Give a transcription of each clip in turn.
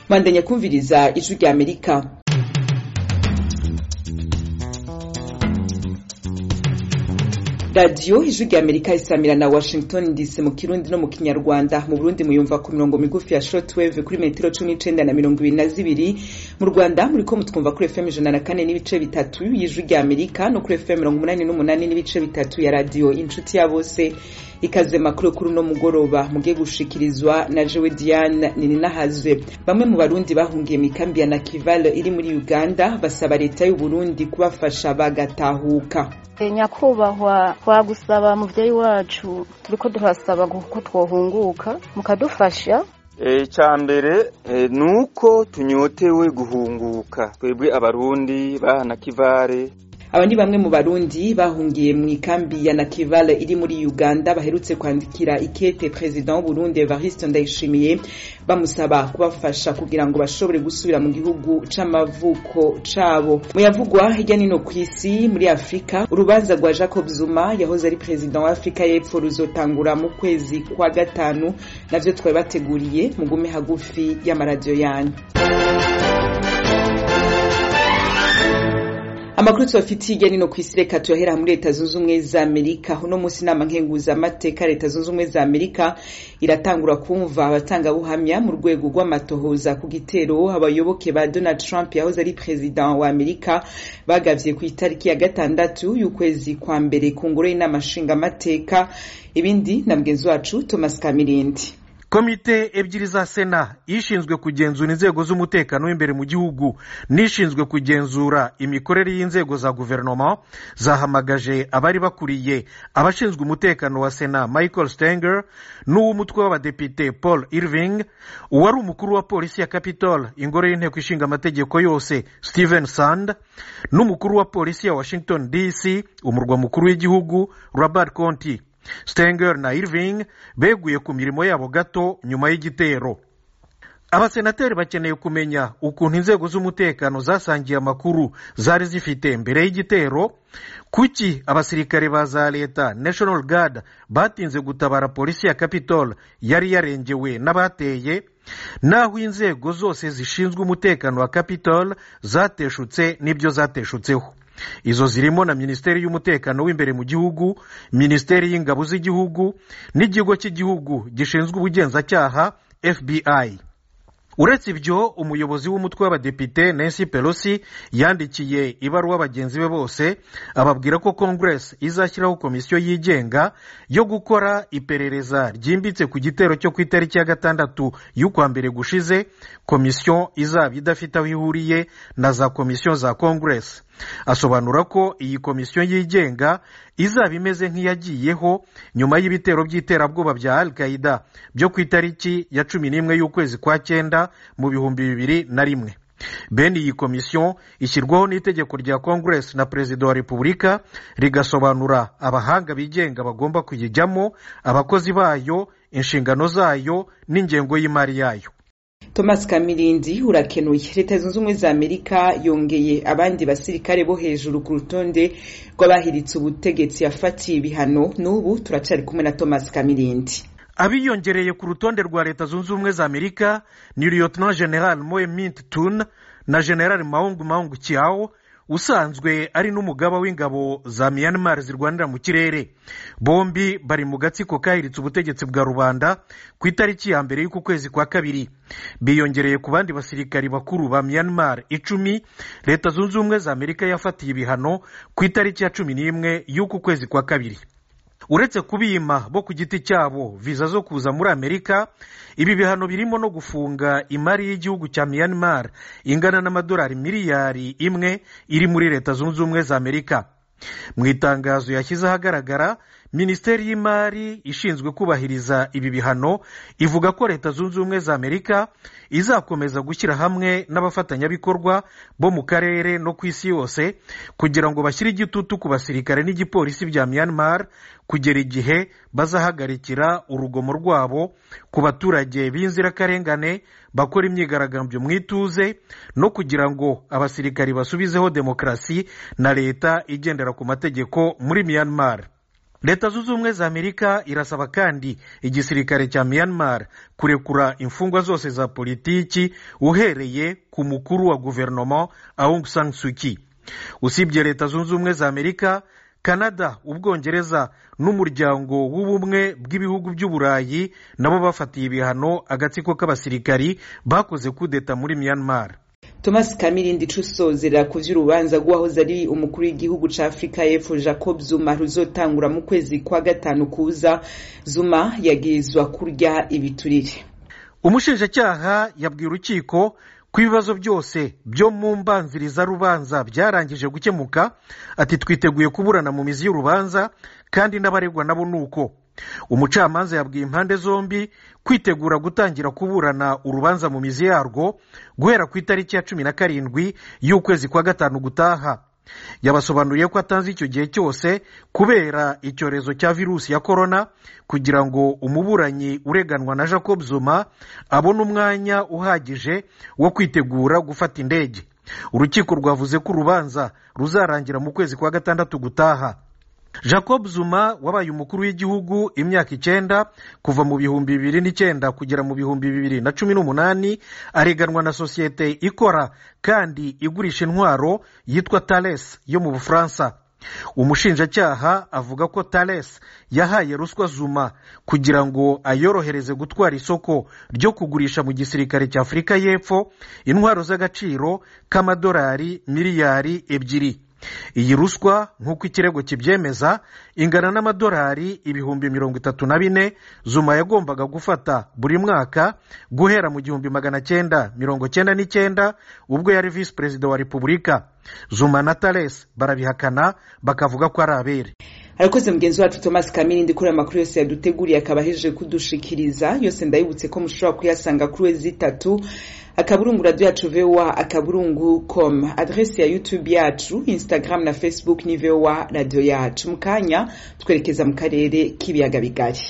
bandanya kumviriza ijwi rya amerika radiyo ijwi rya amerika isamira na washington dc mu kirundi no mu kinyarwanda mu burundi muyumva ku mirongo migufi ya shortwave kuri metero cumi n'icenda na mirongo ibiri na zibiri mu rwanda muriko mutwumva kuri fm ijana na kane n'ibice bitatu y'ijwi rya amerika no kuri fm mirongo umunani n'umunani n'ibice bitatu ya radiyo inshuti ya bose ikaze makuru kuri uno mugoroba mugiye gushikirizwa na jewe diane nininahazwe bamwe mu barundi bahungiye mu ikambi ya nakival iri muri uganda basaba leta y'uburundi kubafasha bagatahuka nyakubahwa twagusaba muvyeyi wacu turiko turasaba ko twohunguka mukadufasha icya mbere ni uko tunyotewe guhunguka twebwe abarundi ba nakivale aba ni bamwe mu barundi bahungiye mu ikambi ya nakivale iri muri uganda baherutse kwandikira ikete perezida w'uburundi evariste ndayishimiye bamusaba kubafasha kugira ngo bashobore gusubira mu gihugu c'amavuko cabo muyavugwa hirya nino ku isi muri afurika urubanza rwa jacob zuma yahoze ari perezida wa afurika y'epfo ruzotangura mu kwezi kwa gatanu navyo twari bateguriye mugume hagufi y'amaradiyo yanyu amakuru tubafitiye hirya nino ku isi reka tuyohera muri leta zunze ubumwe za amerika uno munsi inama nkenguzamateka leta zunze ubumwe za amerika iratangura kumva abatangabuhamya mu rwego rw'amatohoza ku gitero abayoboke ba donald trump yahoze ari perezida wa amerika bagavye ku itariki ya gatandatu y'ukwezi kwa mbere ku ngoro y'inama nshingamateka ibindi na mugenzi wacu thomas kamirindi komite ebyiri za sena ishinzwe kugenzura inzego z'umutekano w'imbere mu gihugu n'ishinzwe kugenzura imikorere y'inzego za guverinoma zahamagaje abari bakuriye abashinzwe umutekano wa sena michael stenger n'uw'umutwe w'abadepite paul irving uwari umukuru wa polisi ya capitol ingoro y'inteko ishinga amategeko yose stephen sand n'umukuru wa polisi ya washington dc umurwa mukuru w'igihugu robert conti stenger na irving beguye ku mirimo yabo gato nyuma y'igitero abasenateri bakeneye kumenya ukuntu inzego z'umutekano zasangiye amakuru zari zifite mbere y'igitero kuki abasirikare ba za leta national guard batinze gutabara polisi ya capitol yari yarengewe n'abateye naho inzego zose zishinzwe umutekano wa capitol zateshutse n'ibyo zateshutseho izo zirimo na minisiteri y'umutekano w'imbere mu gihugu minisiteri y'ingabo z'igihugu n'ikigo cy'igihugu gishinzwe ubugenzacyaha fbi uretse ibyo umuyobozi w'umutwe w'abadepite nancy pelosi yandikiye ibaruwa bagenzi be bose ababwira ko congress izashyiraho komisiyo yigenga yo gukora iperereza ryimbitse ku gitero cyo ku itariki ya gatandatu y'ukwa mbere gushize komisiyo izaba idafite aho ihuriye na za komisiyo za congress asobanura ko iyi komisiyo yigenga izaba imeze nk'iyagiyeho nyuma y'ibitero by'iterabwoba bya al qaida byo ku itariki ya cumi n'imwe y'ukwezi kwa cyenda mu bihumbi bibiri na rimwe bene iyi komisiyo ishyirwaho n'itegeko rya congress na perezida wa repubulika rigasobanura abahanga bigenga bagomba kuyijyamo abakozi bayo inshingano zayo n'ingengo y'imari yayo thomas kamirindi urakenuye leta zunze ubumwe za amerika yongeye abandi basirikare bo hejuru ku rutonde rw'abahiritse ubutegetsi yafatiye ibihano n'ubu turacyari kumwe na thomas kamirindi abiyongereye ku rutonde rwa leta zunze ubumwe za amerika ni lieutenant general moe mint tun na general maungu maungu kiao usanzwe ari n'umugaba w'ingabo za myanmar zirwanira mu kirere bombi bari mu gatsiko kahiritse ubutegetsi bwa rubanda ku itariki ya mbere y'uku kwezi kwa kabiri biyongereye ku bandi basirikari bakuru ba myanmar icumi leta zunze ubumwe za amerika yafatiye ibihano ku itariki ya cumi n'imwe y'uku kwezi kwa kabiri uretse kubima bo ku giti cyabo viza zo kuza muri amerika ibi bihano birimo no gufunga imari y'igihugu cya myanmar ingana n'amadolari miliyari imwe iri muri leta zunze ubumwe za amerika mu itangazo yashyize ahagaragara minisiteri y'imari ishinzwe kubahiriza ibi bihano ivuga ko leta zunze ubumwe za amerika izakomeza gushyira hamwe n'abafatanyabikorwa bo mu karere no ku isi yose kugira ngo bashyire igitutu ku basirikare n'igipolisi bya myanmar kugera igihe bazahagarikira urugomo rwabo ku baturage b'inzirakarengane bakora imyigaragambyo mu ituze no kugira ngo abasirikari basubizeho demokarasi na leta igendera ku mategeko muri myanmar leta zunze ubumwe za amerika irasaba kandi igisirikare cya myanmar kurekura imfungwa zose za politiki uhereye ku mukuru wa guverinoma aung san suu kyi usibye leta zunze ubumwe za amerika canada ubwongereza n'umuryango w'ubumwe bw'ibihugu by'uburayi nabo bafatiye ibihano agatsiko k'abasirikari bakoze kudeta muri myanmar thomas kamirindi cusozera ku vy'urubanza rw'uwahoze ari umukuru w'igihugu ca afurika y'epfo jacob zuma ruzotangura mu kwezi kwa gatanu kuza zuma yagirizwa kurya ibiturire umushinjacyaha yabwiye urukiko ko ibibazo byose byo mu mbanzirizarubanza byarangije gukemuka ati twiteguye kuburana mu mizi y'urubanza kandi n'abaregwa nabo ni uko umucamanza yabwiye impande zombi kwitegura gutangira kuburana urubanza mu mizi yarwo guhera ku itariki ya cumi na karindwi y'ukwezi kwa gatanu gutaha yabasobanuriye ko atanze icyo gihe cyose kubera icyorezo cya virusi ya korona kugira ngo umuburanyi ureganwa na jacob zuma abone umwanya uhagije wo kwitegura gufata indege urukiko rwavuze ko urubanza ruzarangira mu kwezi kwa gatandatu gutaha jacob zuma wabaye umukuru w'igihugu imyaka icyenda kuva mu bihumbi bibiri n'icyenda kugera mu bihumbi bibiri na cumi n'umunani areganwa na sosiyete ikora kandi igurisha intwaro yitwa tales yo mu bufaransa umushinjacyaha avuga ko tales yahaye ruswa zuma kugira ngo ayorohereze gutwara isoko ryo kugurisha mu gisirikare cya afurika y'epfo intwaro z'agaciro k'amadolari miliyari ebyiri iyi ruswa nk'uko ikirego kibyemeza ingana n'amadolari ibihumbi mirongo itatu na bine zuma yagombaga gufata buri mwaka guhera mu gihumbi magana cyenda mirongo cyenda n'icyenda ubwo yari visi perezida wa repubulika zuma na tales barabihakana bakavuga ko ari abere arakoze mugenzi wacu thomas kamirindi kuri amakuru yose yaduteguriye akaba ahejeje kudushikiriza yose ndayibutse ko mushobora kuyasanga kuri wezi itatu akaburungu radiyo yacu vowa akaburungu com adresi ya youtube yacu instagram na facebook ni vowa radiyo yacu mu kanya twerekeza mu karere k'ibiyaga bigari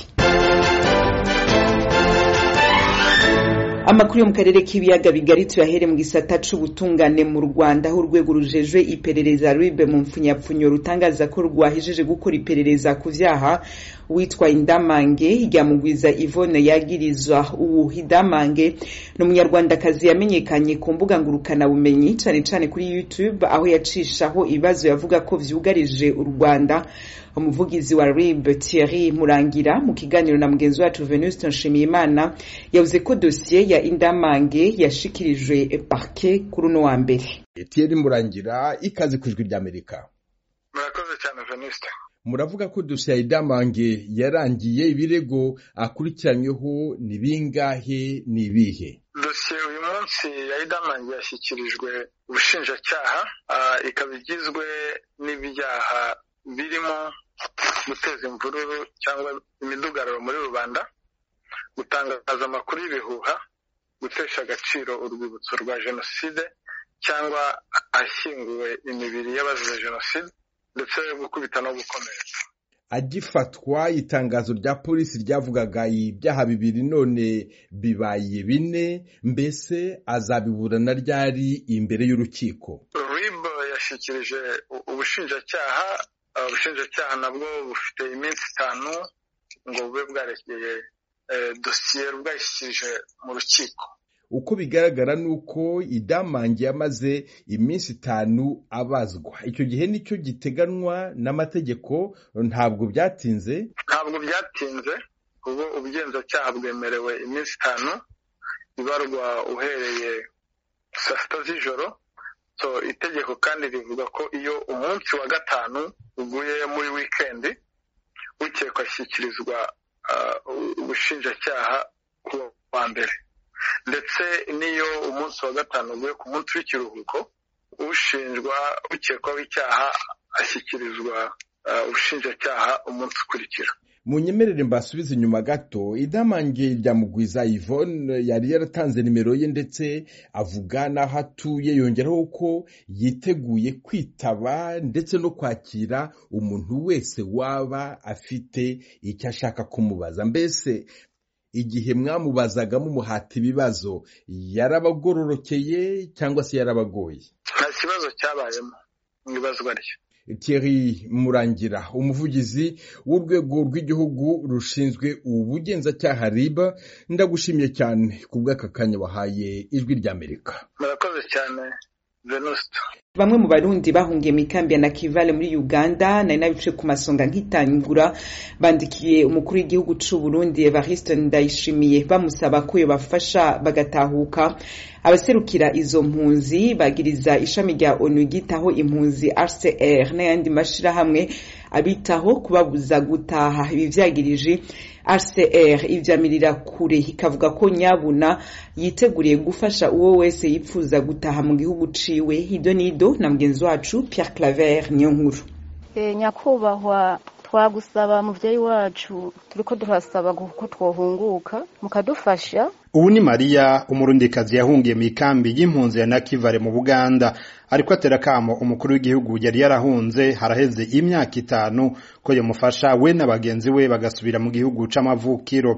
amakuru yo mu karere k'ibiyaga bigari tuyahere mu gisata c'ubutungane mu rwanda aho urwego rujejwe iperereza ribe mu mpfunyapfunyo rutangaza ko rwahejeje gukora iperereza ku vyaha witwa indamange ryamugwiza ivone yagirizwa ubu indamange ni umunyarwandakazi yamenyekanye ku mbuga ngurukanabumenyi cane cane kuri youtube aho yacishaho ibibazo yavuga ko vyugarije u rwanda umuvugizi wa rib thierry murangira mu kiganiro na mugenzi wacu venuste nshimiyimana yavuze ko dosiye ya indamange yashikirijwe parke kuri uno wa mbere thierry murangira ikaze ku ijwi ry'amerika murakoze cyane venuste muravuga ko dosiye ya indamange yarangiye ibirego akurikiranyweho ni bingahe ni ibihe dosiye uyu munsi ya idamange yashyikirijwe ubushinjacyaha ikaba igizwe n'ibyaha birimo guteza imvururu cyangwa imidugararo muri rubanda gutangaza amakuru y'ibihuha gutesha agaciro urwibutso rwa jenoside cyangwa ahashyinguwe imibiri y'abazize jenoside ndetse gukubita no gukomeretsa agifatwa itangazo rya polisi ryavugaga ibyaha bibiri none bibaye bine mbese azabiburana ryari imbere y'urukiko rib yashyikirije ubushinjacyaha ubushinjacyaha nabwo bufite iminsi itanu ngo bube bwarekeye dosiye bwayishyikirije mu rukiko uko bigaragara ni uko idamange yamaze iminsi itanu abazwa icyo gihe nicyo giteganywa n'amategeko ntabwo byatinze ntabwo byatinze ubu ubugenzacyaha bwemerewe iminsi itanu ibarwa uhereye saa sita z'ijoro itegeko kandi rivuga ko iyo umunsi wa gatanu uguye muri wikendi ukekwa ashyikirizwa ubushinjacyaha ku wa mbere ndetse n'iyo umunsi wa gatanu uguye ku munsi w'ikiruhuko ushinjwa ukekwaho icyaha ashyikirizwa ubushinjacyaha umunsi ukurikira mu nyemerere mbasubize inyuma gato idamange rya mugwiza yvonne yari yaratanze nimero ye ndetse avuga n'aho atuye yongeraho ko yiteguye kwitaba ndetse no kwakira umuntu wese waba afite icyo ashaka kumubaza mbese igihe mwamubazaga mumuhata ibibazo yarabagororokeye cyangwa se yarabagoye nta kibazo cyabayemo mu ibazwa rye Thierry Murangira umuvugizi w'urwego rw'igihugu rushinzwe ubugenzacyaha RIB ndagushimiye cyane ku bw'aka kanya wahaye ijwi ry'Amerika murakoze cyane venuste bamwe mu barundi bahungiye mu ikambi ya nakivale muri uganda nari nabice ku masonga nkitangura bandikiye umukuru w'igihugu c'u burundi evariste ndayishimiye bamusaba ko yobafasha bagatahuka abaserukira izo mpunzi bagiriza ishami rya onu ryitaho impunzi rcr n'ayandi mashirahamwe abitaho kubabuza gutaha ibi vyagirije rcr ivyamirira kure ikavuga ko nyabuna yiteguriye gufasha uwo wese yipfuza gutaha mu gihugu ciwe hido nido na mugenzi wacu pierre claver niyo nkuru e, nyakubahwa twagusaba muvyeyi wacu turiko turasaba ko twohunguka mukadufasha ubu ni mariya umurundikazi yahungiye mu ikambi y'impunzi ya nakivale mu buganda ariko atera kamo umukuru w'igihugu yari yarahunze haraheze imyaka itanu ko yamufasha we na bagenzi we bagasubira mu gihugu c'amavukiro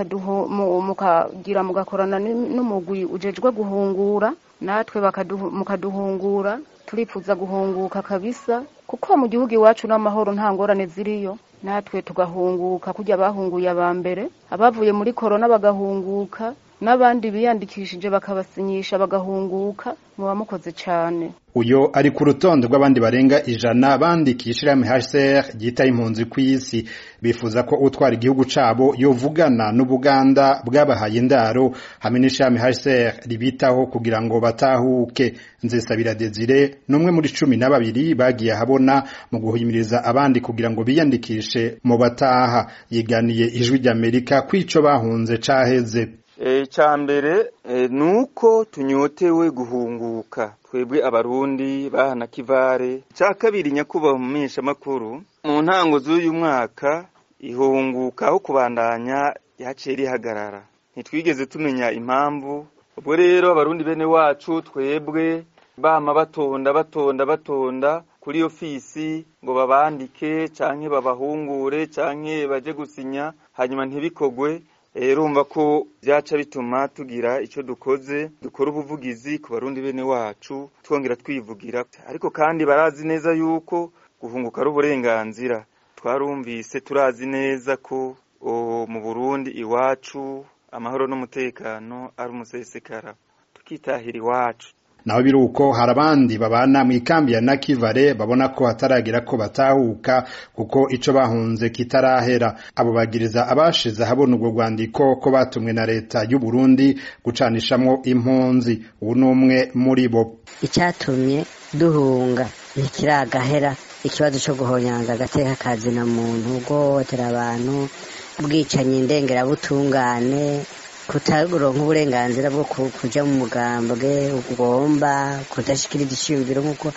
mukagira mugakorana n'umugwi ujejwe guhungura natwe mukaduhungura turifuza guhunguka kabisa kuko mu gihugu iwacu n'amahoro nta ngorane ziriyo natwe tugahunguka kujya bahunguye aba mbere abavuye muri korona bagahunguka n'abandi biyandikishije bakabasinyisha bagahunguka muba mukoze cyane uyo ari ku rutonde rw'abandi barenga ijana bandikishira HCR ryita impunzi ku isi bifuza ko utwara igihugu cabo yovugana n'ubuganda bwabahaye indaro hamwe n'ishami HCR ribitaho kugira ngo batahuke nzesabira Desire numwe muri cumi na babiri bagiye habona mu guhimiriza abandi kugira ngo biyandikishe mu bataha yiganiye ijwi ry'Amerika kwico bahunze caheze icya mbere ni uko tunyotewe guhunguka twebwe abarundi bahana kivare icya kabiri nyakubahwa mu mpeshamakuru mu ntango z'uyu mwaka ihunguka aho kubandanya yaciye rihagarara ntitwigeze tumenya impamvu ubwo rero abarundi bene wacu twebwe bama batonda batonda batonda kuri ofisi ngo babandike canke babahungure canke baje gusinya hanyuma ntibikogwe urumva ko byaca bituma tugira icyo dukoze dukora ubuvugizi ku barundi bene wacu twongera twivugira ariko kandi barazi neza yuko guhunguka ari uburenganzira twarumvise turazi neza ko mu burundi iwacu amahoro n'umutekano ari umusesekara tukitahira iwacu naho biri uko hari abandi babana mu ikambi ya nakivale babona ko hataragira ko batahuka kuko ico bahunze kitarahera abo bagiriza abashize habona ubwo rwandiko ko batumwe na leta y'u Burundi gucanishamwo impunzi ubu n'umwe muri bo icyatumye duhunga ntikiragahera ikibazo cyo guhonyanga agateka kazina muntu guhohotera abantu ubwicanyi ndengerabutungane kutaronka uburenganzira bwo kuja mu mugambwe ugomba kudashikiriza iciyumviro nk'uko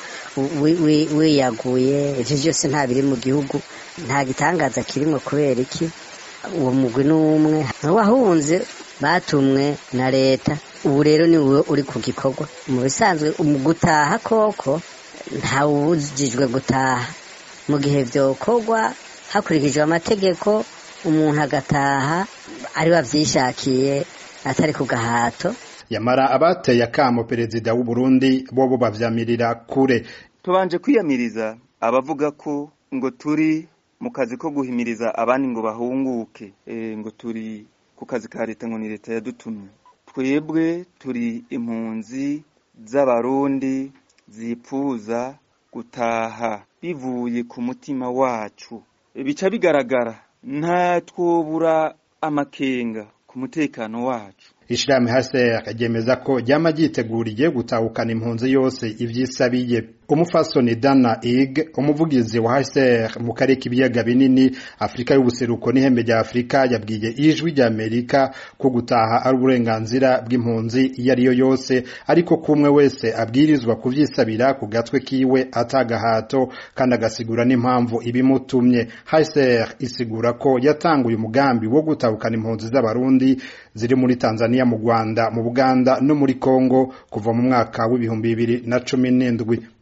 wiyaguye ivyo vyose nta biri mu gihugu nta gitangaza kirimwo kubera iki uwo mugwi n'umwe wahunze batumwe na leta ubu rero ni wowe uri ku gikorwa mu bisanzwe mu gutaha koko ntawubujijwe gutaha mu gihe vyokorwa hakurikijwe amategeko umuntu agataha ari wavyishakiye atari ku gahato yamara abateye akamo perezida w'u Burundi bobo bavyamirira kure tubanje kwiyamiriza abavuga ko ngo turi mu kazi ko guhimiriza abandi ngo bahunguke e, ngo turi ku kazi ka leta ngo ni leta yadutumye twebwe turi impunzi z'abarundi zipfuza gutaha bivuye ku mutima wacu bica bigaragara nta twobura amakenga ku mutekano wacu ishirahamwe HCR ryemeza ko ryama ryiteguriye gutahukana impunzi yose ivyisabiye umufasoni Dana Ig umuvugizi wa HCR mu karere k'ibiyaga binini Afrika y'ubuseruko n'ihembe rya Afrika yabwiye ijwi rya Amerika ko gutaha ari uburenganzira bw'impunzi iyo ariyo yose ariko kumwe wese abwirizwa kuvyisabira ku gatwe kiwe atagahato kandi agasigura n'impamvu ibimutumye HCR isigura ko yatanguye umugambi wo gutahukana impunzi z'abarundi ziri muri Tanzania mu Rwanda mu Buganda no muri Kongo kuva mu mwaka w'ibihumbi bibiri na cumi n'indwi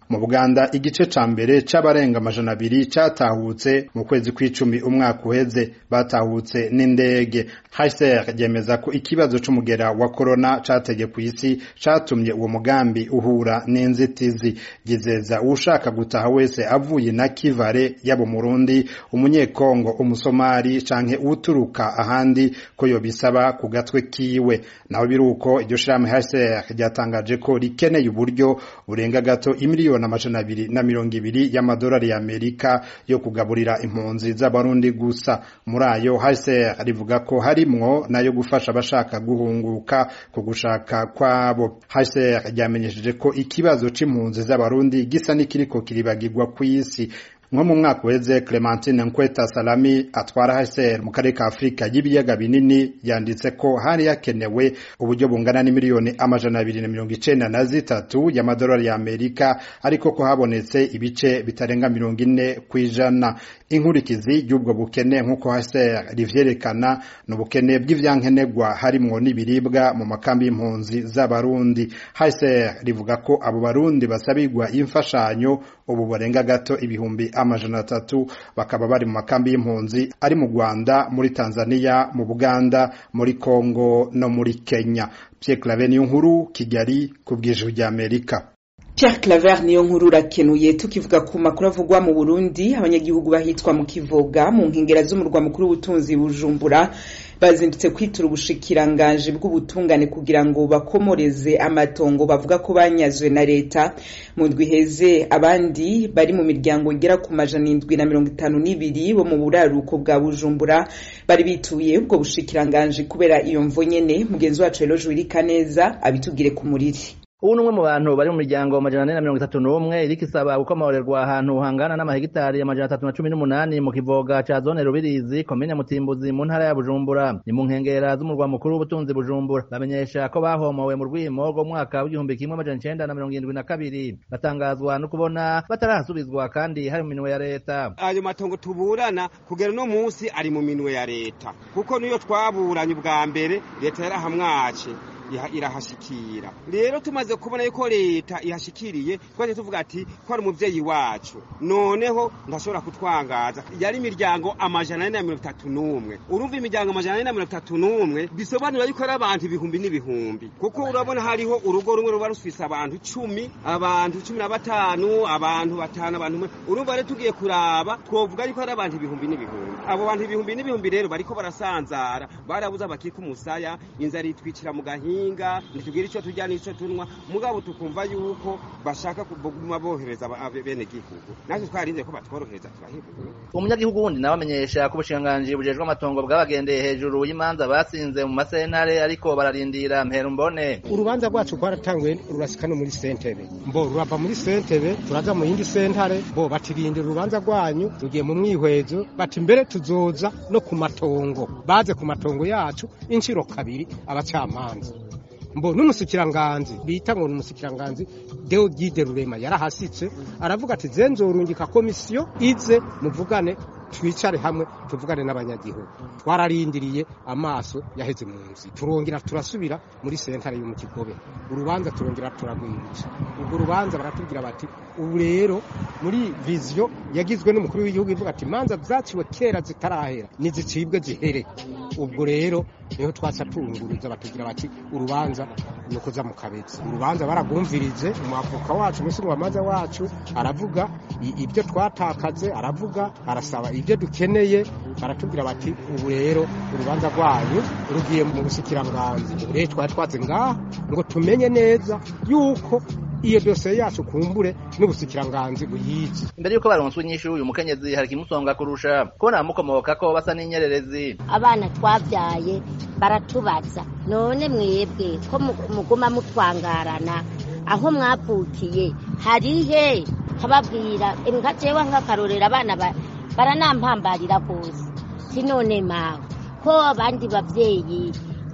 mu buganda igice ca mbere c'abarenga amajana abiri catahutse mu kwezi kw'icumi umwaka uheze batahutse n'indege hcr ryemeza ko ikibazo c'umugera wa korona cateye kw'isi catumye uwo mugambi uhura n'inzitizi gizeza uwushaka gutaha wese avuye na kivare yaba umurundi umunyekongo umusomali canke uturuka ahandi ko yobisaba ku gatwe kiwe naho biruko iryo shirahamwe hcr ryatangaje ko rikeneye uburyo burenga gato imiliyoni amajana abiri na mirongo ibiri y'amadolari y'amerika yo kugaburira impunzi z'abarundi gusa muri ayo hcr rivuga ko harimwo nayo gufasha abashaka guhunguka ku gushaka kwabo hcr ryamenyesheje ko ikibazo c'impunzi z'abarundi gisa n'ikiriko kiribagirwa kw'isi nko mu mwaka uheze Clementine Nkweta Salami atwara HCR mu karere ka Afurika y'ibiyaga binini yanditse ko hari hakenewe uburyo bungana n'imiliyoni amajana abiri na mirongo icenda na zitatu y'amadolari ya Amerika ariko ko habonetse ibice bitarenga mirongo ine kw'ijana inkurikizi y'ubwo bukene nk'uko HCR rivyerekana ni ubukene bw'ivyankenerwa harimwo n'ibiribwa mu makambi y'impunzi z'abarundi HCR rivuga ko abo barundi basabirwa imfashanyo ubu barenga gato ibihumbi amajana atatu bakaba bari mu makambi y'impunzi ari mu Rwanda muri Tanzania mu Buganda muri Kongo no muri Kenya Pierre Claver niyo nkuru Kigali ku bw'ijuru rya Amerika Pierre Claver niyo nkuru urakenuye tukivuga ku makuru avugwa mu Burundi abanyagihugu bahitwa mu Kivoga mu nkengera z'umurwa mukuru w'ubutunzi Bujumbura bazindutse kwitura ubushikiranganje bw'ubutungane kugira ngo bakomoreze amatongo bavuga ko banyazwe na leta mu ndwi heze abandi bari mu miryango igera ku majana indwi na mirongo itanu n'ibiri bo mu buraruko bwa Bujumbura bari bituye ubwo bushikiranganje kubera iyo mvo nyene mugenzi wacu Eloge Wirikaneza abitubwire ku muriri ubu ni umwe mu bantu bari mu miryango amajana ane na mirongo itatu n'umwe iriko isaba gukomorerwa ahantu hangana n'amahegitari amajana atatu na cumi n'umunani mu kivoga ca zone rubirizi komine mutimbuzi mu ntara ya bujumbura ni mu nkengera z'umurwa mukuru w'ubutunzi bujumbura bamenyesha ko bahomowe mu rwimo rw'umwaka w'igihumbi kimwe amajana icenda na mirongo irindwi na kabiri batangazwa no kubona batarahasubizwa kandi hari mu minwe ya leta ayo matongo tuburana kugera no munsi ari mu minwe ya leta kuko niyo twaburanye ubwa mbere leta yarahamwace irahashikira rero tumaze kubona yuko leta ihashikiriye twaje tuvuga ati ko ari umuvyeyi wacu noneho ndashobora kutwangaza yari imiryango amajana ane na mirongo itatu n'umwe urumva imiryango amajana ane na mirongo itatu n'umwe bisobanura yuko ari abantu ibihumbi n'ibihumbi kuko urabona hariho urugo rumwe ruba rufise abantu cumi abantu cumi na batanu abantu batanu abantu urumva rero tugiye kuraba twovuga yuko ari abantu ibihumbi n'ibihumbi abo bantu ibihumbi n'ibihumbi rero bariko barasanzara barabuze abakika umusaya inzara itwicira mu gahinga guhinga ntitubwire icyo turya n'icyo tunywa mugabo tukumva yuko bashaka kuguma bohereza bene gihugu natwe twarinze ko batworohereza turahebura umunyagihugu wundi nawe amenyesha ko ubushikiranganji bujejwe amatongo bwabagendeye hejuru y'imanza batsinze mu masentare ariko bararindira mpera mbone urubanza rwacu rwaratanguye rurasika no muri sentebe mbo rurava muri sentebe turaza mu yindi sentare bo batirindira urubanza rwanyu rugiye mu mwihwezo bati mbere tuzoza no ku matongo baze ku matongo yacu inshiro kabiri abacamanza mbo n'umusikiranganzi bita ngo n'umusikiranganzi Deogide Rurema yarahasitse aravuga ati zenzorungika komisiyo ize muvugane twicare hamwe tuvugane n'abanyagihugu twararindiriye amaso yaheze mu nzi turongera turasubira muri sentare yo mu kigobe urubanza turongera turagwirisha ubwo rubanza baratubwira bati ubu rero muri viziyo yagizwe n'umukuru w'igihugu ivuga ati imanza zaciwe kera zitarahera nizicibwe zihere ubwo rero niho twaca turunguruza batubwira bati urubanza ni ukuza mu kabezi urubanza baragumvirije umwavoka wacu umushinjwamanza wacu aravuga ibyo twatakaze aravuga arasaba ibyo dukeneye baratubwira bati ubu rero urubanza rwanyu rugiye mu busikiranganzi ubu rero twari twaze ngaha ngo tumenye neza yuko iyo dosiye yacu kumbure n'ubusikiranganzi buyizi imbere y'uko baronswa inyishu uyu mukenyezi hari ikimusonga kurusha kubona abamukomoka ko basa n'inyererezi abana twabyaye baratubaza none mwebwe ko muguma mutwangarana aho mwavukiye harihe kababwira nka jewe nk'akarorero abana baranampambarira rwose sinone mawe ko abandi babyeyi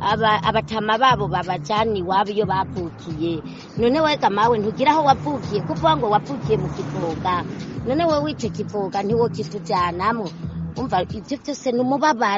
abatama babo babajyana iwabo iyo bavukiye none wega mawe ntugire aho wavukiye kuvuga ngo wavukiye mu kivoga none wowe icyo kivoga ntiwo kitujyanamo umva ibyo byose ni umubabaro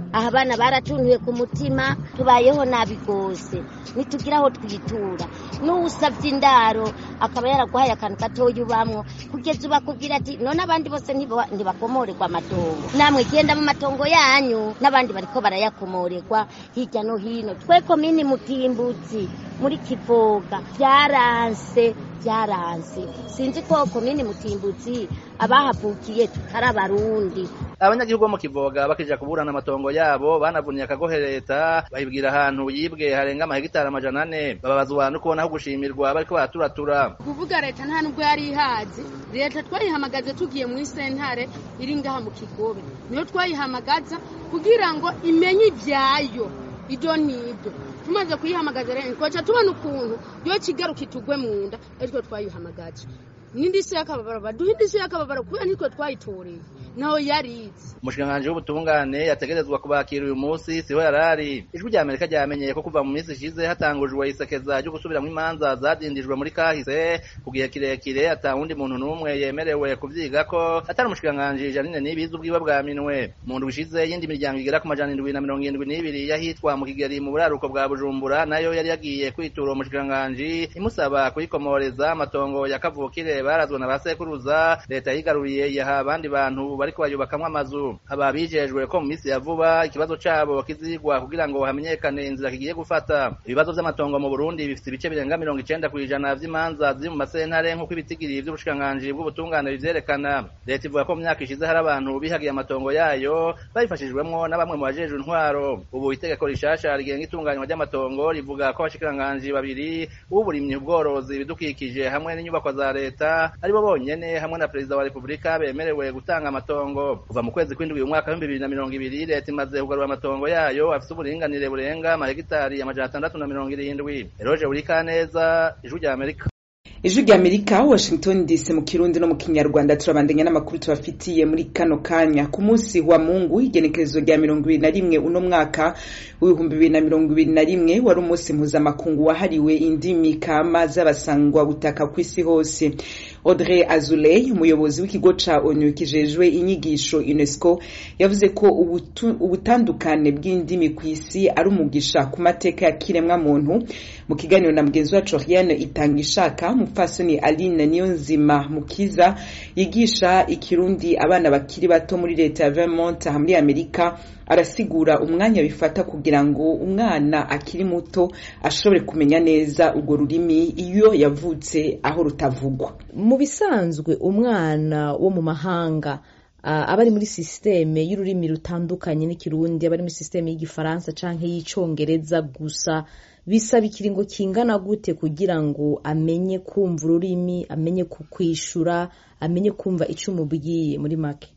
aha abana baratuntuye ku mutima tubayeho nabi rwose ntitugira aho twitura n'uwusabye indaro akaba yaraguhaye akantu gatoya ubamwo kugeza ubu akubwira ati none abandi bose ntiba- ntibakomorerwa amatongo namwe genda mu matongo yanyu n'abandi bariko barayakomorerwa hirya no hino twe komini mutimbutsi muri kivoga byaranse byaranse sinzi ko komini mutimbutsi abahavukiye tutari abarundi abanyagihugu bo mu kivoga bakija kuburana amatongo yabo banavuniye akagohe leta bahibwira ahantu yibwe harenga amahegitari amajana ane bababazwa no kubona aho gushimirwa bariko baraturatura kuvuga leta nta nubwo yari ihazi leta twayihamagaje tugiye muri sentare iri ngaha mu kigobe niyo twayihamagaza kugira ngo imenye ibyayo ibyo n'ibyo tumaze kuyihamagaza rero twaca tubona ukuntu yo kigaruka itugwe mu nda aritwe twayihamagaje n'indi si y'akababaro baduha indi si y'akababaro kubera nitwe twayitoreye naho yarizi umushikiranganji w'ubutungane yategerezwa kubakira uyu munsi siho yarari ijwi rya amerika ryamenyeye ko kuva mu minsi ishize hatangujwe isekeza ryo gusubiramwo imanza zadindijwe muri kahise ku gihe kirekire ata wundi muntu n'umwe yemerewe kuvyigako atari umushikiranganji janine nibizi ubwiwe bwa minwe mu ndwi ishize yindi miryango igera ku majana indwi na mirongo irindwi n'ibiri yahitwa mu kigeri mu buraruko bwa bujumbura nayo yari yagiye kwitura uwo mushikiranganji imusaba kuyikomoreza amatongo ya kavukire barazwe na ba sekuruza leta yigaruriye yaha abandi bantu bariko bayubakamwo amazu aba bijejwe ko mu minsi ya vuba ikibazo cabo kizigwa kugira ngo hamenyekane inzira kigiye gufata ibibazo vy'amatongo mu burundi bifite ibice birenga mirongo icenda kw'ijana vy'imanza ziri mu masentare nk'uko ibitigiri vy'ubushikiranganji bw'ubutungane bivyerekana leta ivuga ko mu myaka ishize hari abantu bihagiye amatongo yayo babifashijwemwo na bamwe mu bajejwe intwaro ubu itegeko rishasha rigenga itunganywa ry'amatongo rivuga ko abashikiranganji babiri uburimyi ubworozi ibidukikije hamwe n'inyubakwa za leta aribo bonyene hamwe na perezida wa repubulika bemerewe gutanga amatongo kuva mu kwezi kw'indwi uyu mwaka w'ibihumbi bibiri na mirongo ibiri leta imaze kugarura amatongo yayo afise uburinganire burenga amahegitari amajana atandatu na mirongo irindwi eroje urikaneza ijwi rya amerika ijwi rya amerika washington dc mu kirundi no mu kinyarwanda turabandanya n'amakuru tubafitiye muri kano kanya ku munsi wa mungu igenekerezo rya mirongo ibiri na rimwe uno mwaka w'ibihumbi bibiri na mirongo ibiri na rimwe wari umunsi mpuzamakungu wahariwe indimi kama z'abasangwa butaka ku isi hose audrey azuley umuyobozi w'ikigo ca onu kijejwe inyigisho unesco yavuze ko ubutu- ubutandukane bw'indimi ku isi ari umugisha ku mateka ya kiremwa muntu mu kiganiro na mugenzi wacu riane itanga ishaka mupfasoni aline niyonzima mukiza yigisha ikirundi abana bakiri bato muri leta ya vermont aha muri amerika arasigura umwanya bifata kugira ngo umwana akiri muto ashobore kumenya neza urwo rurimi iyo yavutse aho rutavugwa mu bisanzwe umwana wo mu mahanga ah, aba ari muri sisiteme y'ururimi rutandukanye n'ikirundi aba ari muri sisiteme y'igifaransa canke y'icongereza gusa bisaba ikiringo kingana gute kugira ngo amenye kumva ururimi amenye kukwishura amenye kumva ico umubwiye muri make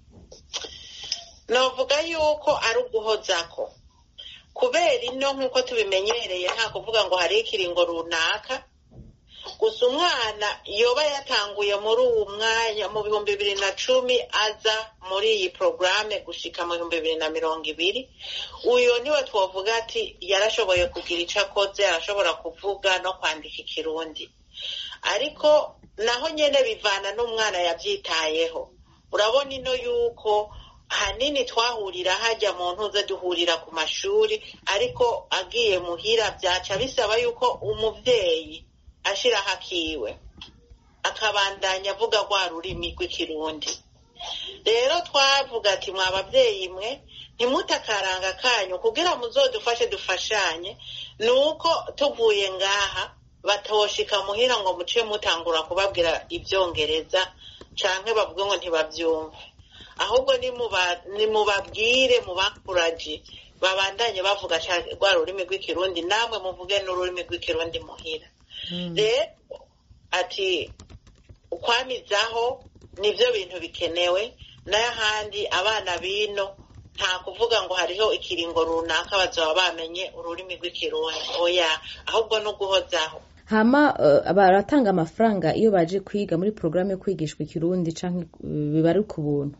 novuga yuko ari uguhozako kubera ino nk'uko tubimenyereye nta kuvuga ngo hariho ikiringo runaka gusa umwana yoba yatanguye muri uwo mwanya mu bihumbi bibiri na cumi aza muri iyi porogaramu gushika mu bihumbi bibiri na mirongo ibiri uyu niwe twavuga ati yarashoboye kugira icyo akoze arashobora kuvuga no kwandika ikirundi ariko naho nyine bivana n'umwana yabyitayeho urabona ino yuko hanini twahurira hajya mu ntuze duhurira ku mashuri ariko agiye muhira byaca bisaba yuko umubyeyi ashiraho akiwe akabandanya avuga rwa rurimi rw'ikirundi rero twavuga ati mwa babyeyi mwe ntimute akaranga kanyu kugira muzodufashe dufashanye ni uko tuvuye ngaha batoshika muhira ngo muce mutangura kubabwira ibyongereza canke bavuge ngo ntibabyumve ahubwo nimubabwire mubakuraje babandanye bavuga rwa rurimi rw'ikirundi namwe muvuge n'ururimi rw'ikirundi muhira rero ati ukwamizaho nibyo bintu bikenewe n'ahandi abana bino nta kuvuga ngo hariho ikiringo runaka bazaba bamenye ururimi rw'ikirundi oya ahubwo no guhozaho hama uh, baratanga amafaranga iyo baje kwiga muri porogaramu yo kwigishwa ikirundi canke uh, biba ari ku buntu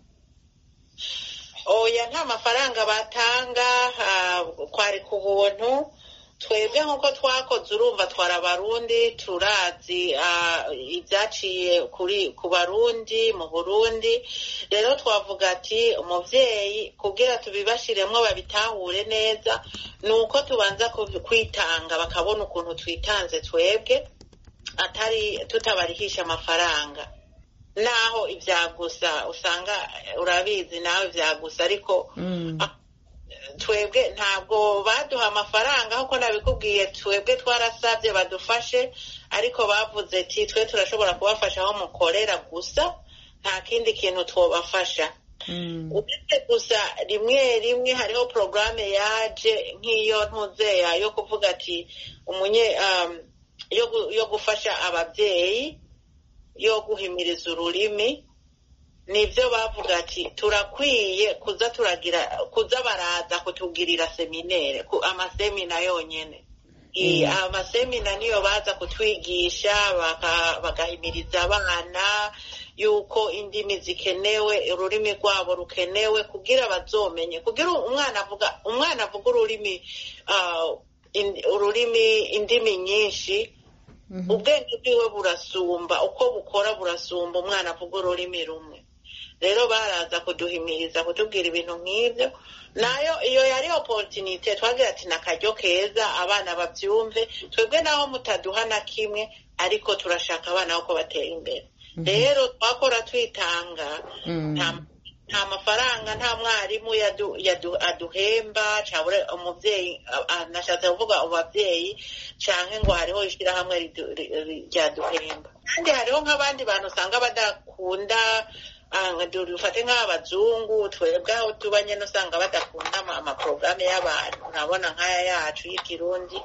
oya nta mafaranga batanga kwari ku buntu twebwe nk'uko twakoze urumva twara abarundi turazi ibyaciye kuri ku barundi mu burundi rero twavuga ati umubyeyi kubwira tubibashiremo babitahure neza ni uko tubanza kwitanga bakabona ukuntu twitanze twebwe atari tutabarihisha amafaranga naho ibyagusa usanga urabizi nawe ibyagusa ariko twebwe ntabwo baduha amafaranga nk'uko nabikubwiye twebwe twarasabye badufashe ariko bavuze ati twe turashobora kubafasha aho mukorera gusa nta kindi kintu twabafasha uretse gusa rimwe rimwe hariho porogaramu yaje nk'iyo ntuzeya yo kuvuga ati umunye yo gufasha ababyeyi yo guhimiriza ururimi nibyo bavuga ati turakwiye kuza turagira kuza baraza kutugirira seminere amasemina yonyine amasemina niyo baza kutwigisha bagahimiriza abana yuko indimi zikenewe ururimi rwabo rukenewe kugira bazomenye kugira umwana avuga umwana avuga ururimi ururimi indimi nyinshi ubwenge bwiwe burasumba uko bukora burasumba umwana avuga ururimi rumwe rero baraza kuduhimiriza kutubwira ibintu nk'ibyo nayo iyo yari oporutinite twagira ati ni akaryo keza abana babyumve twebwe naho mutaduha na kimwe ariko turashaka abana ko batera imbere rero twakora twitanga nta mafaranga nta mwarimu aduhemba cyangwa umubyeyi nashatse kuvuga ababyeyi cyangwa ngo hariho ishyirahamwe ryaduhemba kandi hariho nk'abandi bantu usanga badakunda dufate nk'abazungu twebwe aho tuba nyine usanga badakunda amaporogaramu y'abantu urabona nk'aya yacu y'ikirundi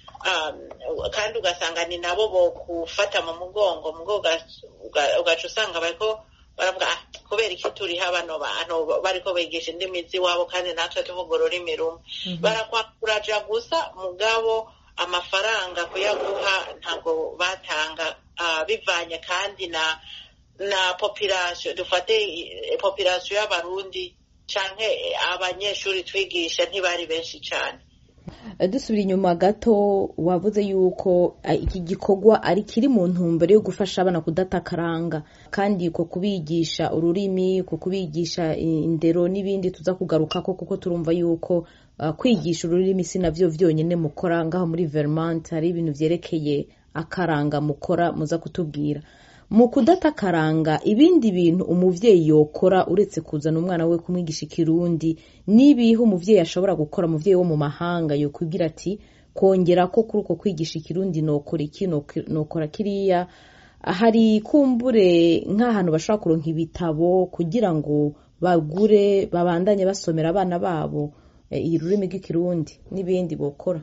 kandi ugasanga ni nabo bo gufata mu mugongo ugaca usanga bariko baravuga kubera iki turiho bano bantu bariko bigisha indimi z'iwabo kandi natwe tuvuga ururimi rumwe barakwakuraja gusa mugabo amafaranga kuyaguha ntabwo batanga bivanye kandi na na population dufate population y'abarundi canke abanyeshuri twigisha ntibari benshi cyane dusubira inyuma gato wavuze yuko iki gikorwa ari kiri mu ntumbero yo gufasha abana kudatakaranga kandi ko kubigisha ururimi ko kubigisha indero n'ibindi tuza kugaruka ko kuko turumva yuko kwigisha ururimi si nabyo byonyine mukora ngaho muri Vermont hari ibintu byerekeye akaranga mukora muza kutubwira mu kudatakaranga ibindi bintu umubyeyi yokora uretse kuzana umwana we kumwigisha ikirundi n'ibihe umubyeyi ashobora gukora umubyeyi wo mu mahanga yokwibwira ati kongera ko kuri uko kwigisha ikirundi nokora iki nokora kiriya hari kumbure nk'ahantu bashobora kuronka ibitabo kugira ngo bagure babandanye basomera abana babo ururimi rw'ikirundi n'ibindi bokora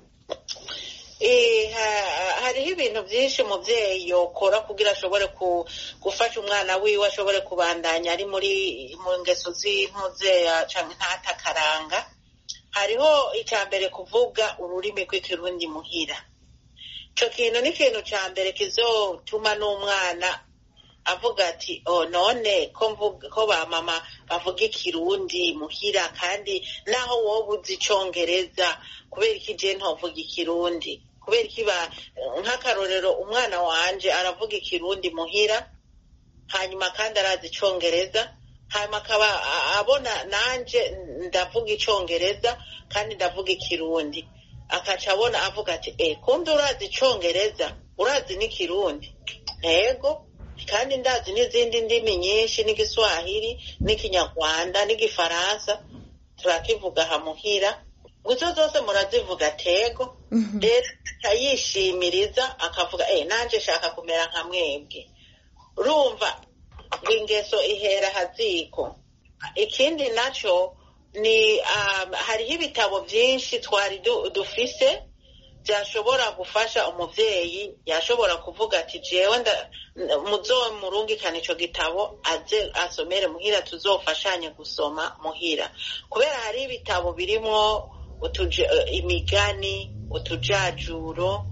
hariho ibintu byinshi umubyeyi yokora kugira ashobore gufasha umwana wiwe ashobore kubandanya ari muri mu ngeso z'impuzeya cyangwa ntatakaranga hariho icya mbere kuvuga ururimi rw'ikirundi muhira icyo kintu ni ikintu cya mbere kizotuma n'umwana avuga ati oh none ko ba mama bavuga ikirundi muhira kandi naho wowe uzi icyongereza kubera iki je ntovuga ikirundi kubera iki ba nk'akarorero umwana wanje aravuga ikirundi muhira hanyuma kandi arazi icyongereza hanyuma akaba abona nanje ndavuga icyongereza kandi ndavuga ikirundi akaca abona avuga ati eh kumbe urazi icyongereza urazi n'ikirundi ntego kandi ndazi n'izindi ndimi nyinshi n'igiswahili n'ikinyarwanda n'igifaransa turakivuga hamuhira izo zose murazivuga tego rero akayishimiriza akavuga eh nanjye shaka kumera nka mwebwe urumva ingeso ihera haziko ikindi nacyo ni hariho ibitabo byinshi twari dufise byashobora gufasha umubyeyi yashobora kuvuga ati jewe muzo murungikana icyo gitabo aze asomere muhira tuzofashanye gusoma muhira kubera hari ibitabo birimo imigani utujajuro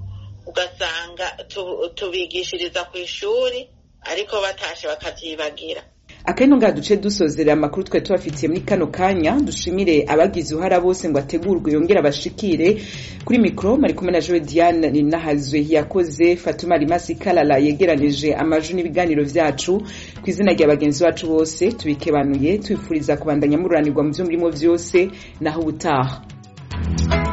ugasanga tubigishiriza ku ishuri ariko batashe bakabyibagira akari ngaha duce dusozerera amakuru twari tubafitiye muri kano kanya dushimire abagize uruhara bose ngo ategurwe yongere abashikire kuri mikoro mari kumwe na joe diane ninahazwe yakoze fatuma rimasi kalala yegeranije amaju n'ibiganiro vyacu ku izina rya bagenzi bacu bose tubikebanuye tubifuriza kubandanya mururanirwa mu vyo murimo vyose naho ubutaha